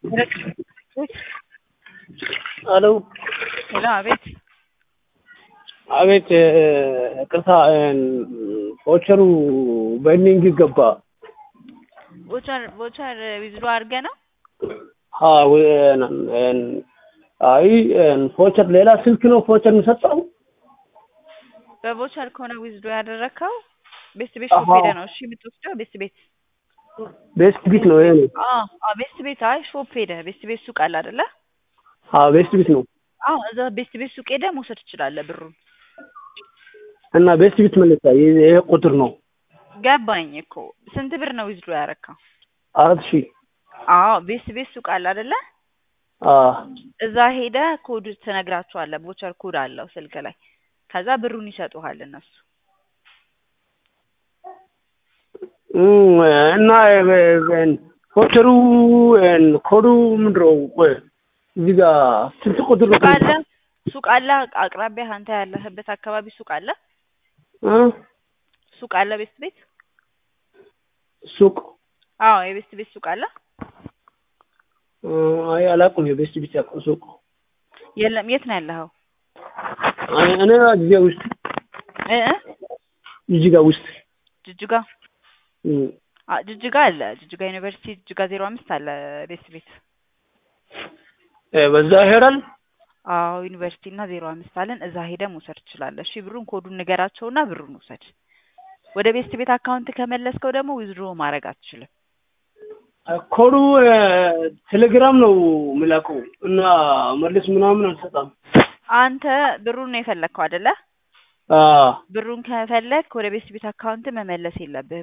ሄሎ ሄሎ አቤት አቤት ቅርታ ቮቸሩ በእንዲንግ ገባ ቮቸር ቮቸር ዊዝድሮ አድርገህ ነው? አይ ቮቸር ሌላ ስልክ ነው ቮቸር የሚሰጠው በቮቸር ከሆነ ዊዝድሮ ያደረግከው ቤስት ቤት ሾፕ አሃ። ሄደህ ነው እሺ የምትወስደው ቤስት ቤት ቤስት ቢት ነው ይሄ ነው አዎ አዎ ቤስት ቤት አይ ሾፕ ሄደህ ቤስት ቤት ሱቅ አለ አይደለ? አዎ ቤስት ቢት ነው አዎ እዛ ቤስት ቤት ሱቅ ሄደህ መውሰድ ትችላለህ ብሩን። እና ቤስት ቢት መለሳ ይሄ ቁጥር ነው ገባኝ እኮ ስንት ብር ነው ዊዝድሮ ያደረግከው? አራት ሺህ አዎ ቤስት ቤት ሱቅ አለ አይደለ? አዎ እዛ ሄደህ ኮድ ትነግራቸዋለህ። ቮቸር ኮድ አለው ስልክ ላይ ከዛ ብሩን ይሰጡሃል እነሱ። እም፣ እና ቮቸሩ ኮዱ ምንድን ነው? ቆይ እዚህ ጋር ስንት ቁጥር ነው? ሱቅ አለ ሱቅ አለ አቅራቢያ አንተ ያለህበት አካባቢ ሱቅ አለ እ? ሱቅ አለ ቤስት ቤት ሱቅ አዎ የቤስት ቤት ሱቅ አለ እ፣ አይ አላውቅም። የቤስት ቢት ያውቀው ሱቅ የለም የት ነው ያለኸው አይ እኔ እዚህ ውስጥ እ እ? እዚህ ጋር ውስጥ ጅጅጋ እም፣ አ ጅጅጋ አለ ጅጅጋ ዩኒቨርሲቲ ጅጅጋ ዜሮ አምስት አለ ቤስት ቤት እ፣ በዛ ይሄዳል። አዎ ዩኒቨርሲቲ እና ዜሮ አምስት አለን እዛ ሄደህ መውሰድ ትችላለህ እሺ ብሩን ኮዱን ንገራቸውና ብሩን ውሰድ ወደ ቤስት ቤት አካውንት ከመለስከው ደግሞ ዊዝድሮ ማድረግ አትችልም ኮዱ እ፣ ቴሌግራም ነው የሚላከው እና መልስ ምናምን አልሰጣም። አንተ ብሩን ነው የፈለግከው አይደለ አዎ ብሩን ከፈለግ ወደ ቤስት ቤት አካውንት መመለስ የለብህም